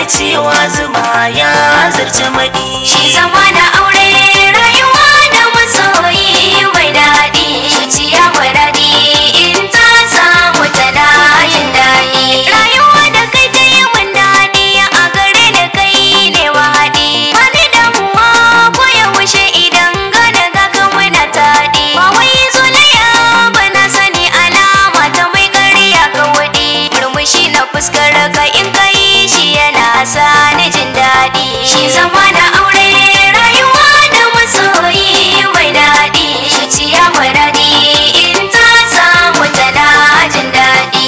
cewa zuma ya zarce maɗi Shi zama na aure rayuwa da masoyi mai daɗi Zuciya muradi in ta samu tana yin daɗi Rayuwa da kai ta yi min daɗi a gare da kai ne mahaɗi Wani damuwa ko yaushe idan gana ga ka muna taɗi Ba wai zolaya ba na sani alama ta mai ƙarya ka waɗi Murmushi na fuskar ka in ka yi shi yana sa ni jin daɗi Shi zama na aure rayuwa da masoyi mai daɗi Zuciya muradi in ta samu tana jin daɗi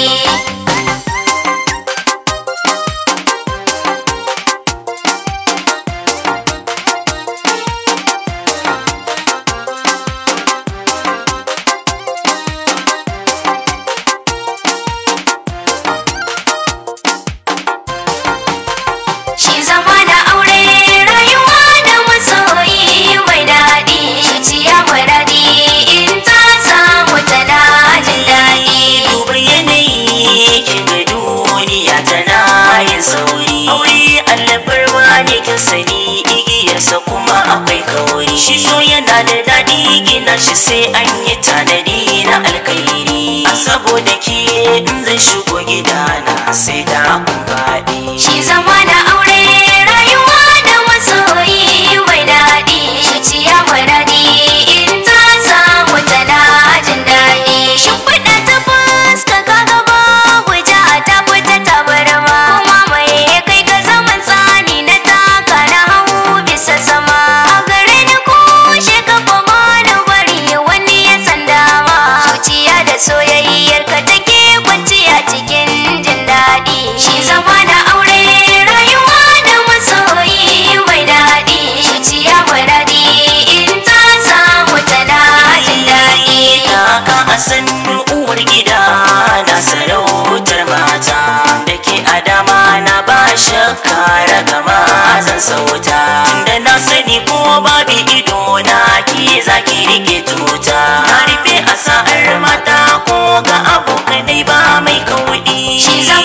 Shi zama da aure rayuwa da masoyi mai daɗi Zuciya muradi in ta samu tana jin daɗi duba yanayi kin ga duniya tana yin sauri aure allabarwa ne kin sani igiyarsa kuma akwai kauri shi so yana da daɗi gina shi sai an yi tanadi na alkairi a saboda ke in zan shigo gidana sai da kun faɗi Shi zama da aure rayuwa da masoyi mai daɗi Zuciya muradi in ta samu tana jin daɗi Shimfiɗa ta fuska ka gaba guja ta fita tabarma Kuma mai kai ka zaman tsani na taka na hau bisa sama A gare ni kushe ka kuma na bari wani ya san dama Zuciya da soyayyar ka take kwanciya cikin jin daɗi Shi zama da aure rayuwa da masoyi mai daɗi Zuciya muradi in ta samu tana jin daɗi Kaka a san uwar gida na sarautar mata da ke a dama na ba shakka ragama zan sauta tunda na sani ko babu ido na ki zaki rike tuta na rufe a sa'ar mata ko ga abokanai ba mai kaudi Shi zama